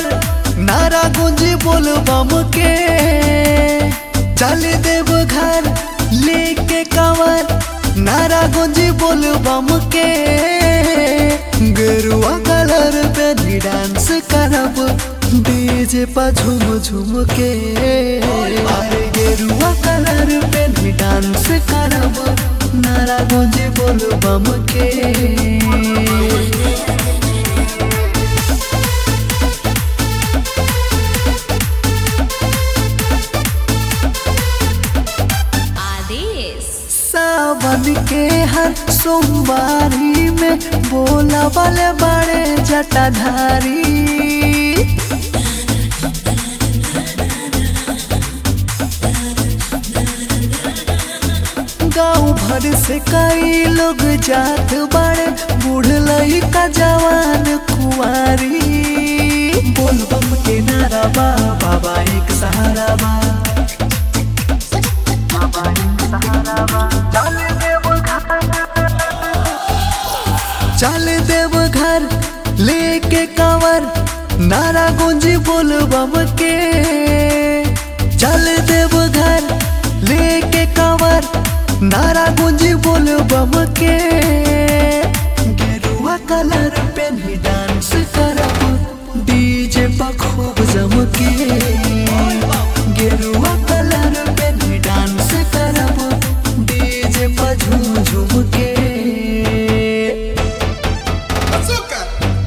कांवर नारा गुंजी बोल बम के चल देव घर लेके कांवर नारा गुंजी बोल बम के गेरुआ कलर पे भी डांस करब डीजे पर झूम झूम के अरे गेरुआ कलर पे भी डांस करब नारा गुंजी बोल बम के आदेश सावन के हर सोमवारी में बोला वाले बड़े जटाधारी गाँव भर से कई लोग जात बड़े बूढ़ लइका जवान कुंवारी बोल बम के नारा बा बाबा एक सहारा बा चल देव घर लेके कांवर नारा गुंजी बोल बम के चल देव घर लेके कांवर नारा गुंजी बोल बम के गेरुआ कलर पे भी डांस करब डीजे पर खूब जम के गेरुआ कलर पे भी डांस करब डीजे पर झूम झूम के Bazooka!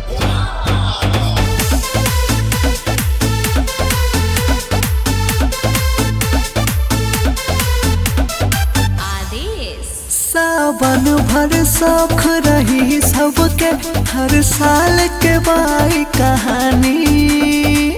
आदेश सावन भर सौख रही सबके हर साल के बाई कहानी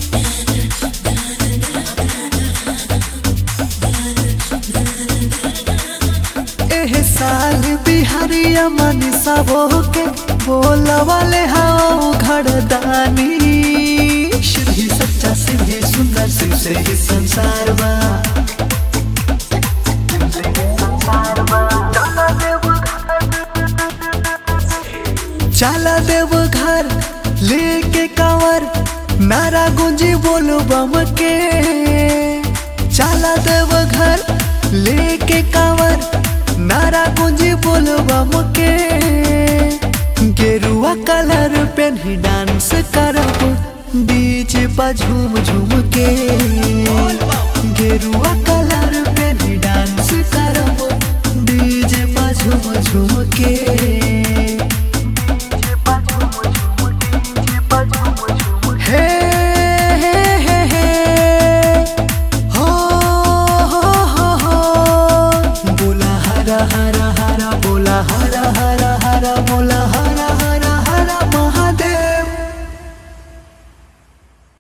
एह साल बिहारिया मन सबो के बोला वाले हाओ घड़दानी श्री सच्चा शिव ही सुंदर शिव से ही संसार बा चला देव घर लेके कांवर नारा गुंजी बोलो बम के चला देव घर लेके कांवर नारा गुंजी बोलो बम के गेरुआ कलर पे ही डांस करब बीच पर झूम झूम के गेरुआ कलर